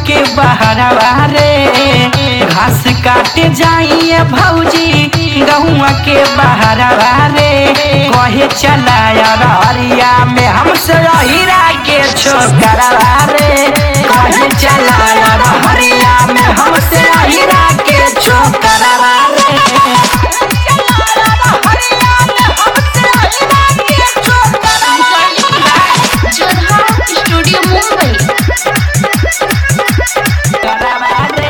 के बहरवा रे घास काटे जाइए भौजी गहुआ के बहरवा रे कहे चलाया रहरिया में हमसे हीरा के छोकरवा रे कहे चलाया रहरिया में हमसे हीरा के छोकरवा रे जोधा स्टूडियो मुंबई करवा रे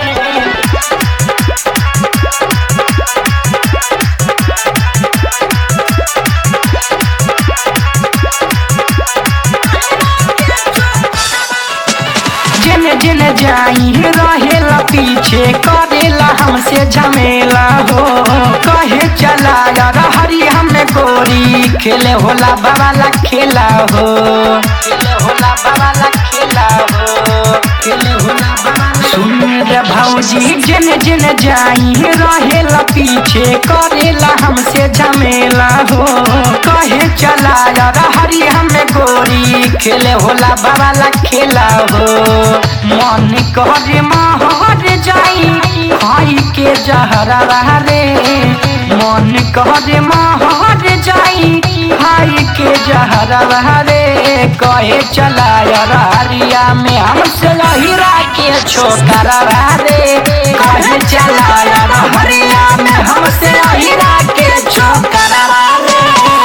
जिन जिन जाई रहेला पीछे करेला हमसे झमेला हो कहे चला यार हरी हमें गोरी खेले होला बाबाला खेला हो खेले होला बाबाला खेला हो खेले होला बाबाला सुन रे भौजी जिन जिन जाई रहेला पीछे करेला हमसे झमेला हो कहे चला यार हरी हमें गोरी खेले होला बाबाला खेला हो मन करे महर जाई खाई के जहरा रे मन करे महर जाई खाई के जहरा रे कहे चला यारिया में हमसे लहिरा के छोकरा रे कहे चला हरिया में हमसे लहिरा के छोकरा रे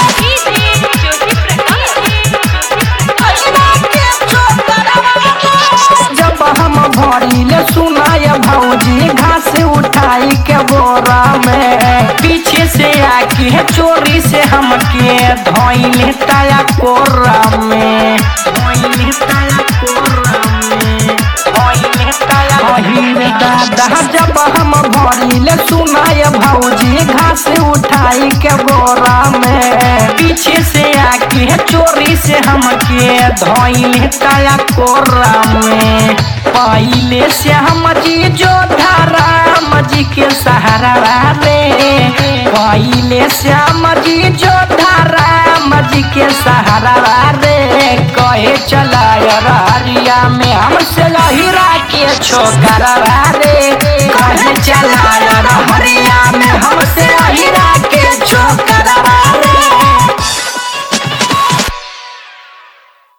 जब हम भरिले सुनाय भौजी घास उठाई के बोरा में पीछे से आके चोरी से हमके धोइले ताया कोरा में धोइले ताया कोरा में धोइले ताया पहिरे दादा जब हम भरिले सुनाय भौजी घास उठाई के बोरा में पीछे से आके चोरी से हमके धोइले ताया कोरा में पहले से हम जी जो राम जी के सहारा रे पहले से हम जी जो राम जी के सहारा रे कहे चला रिया में हमसे लहिरा के छोकरा रे कहे चला हरिया में हमसे लहिरा के छोकरा रे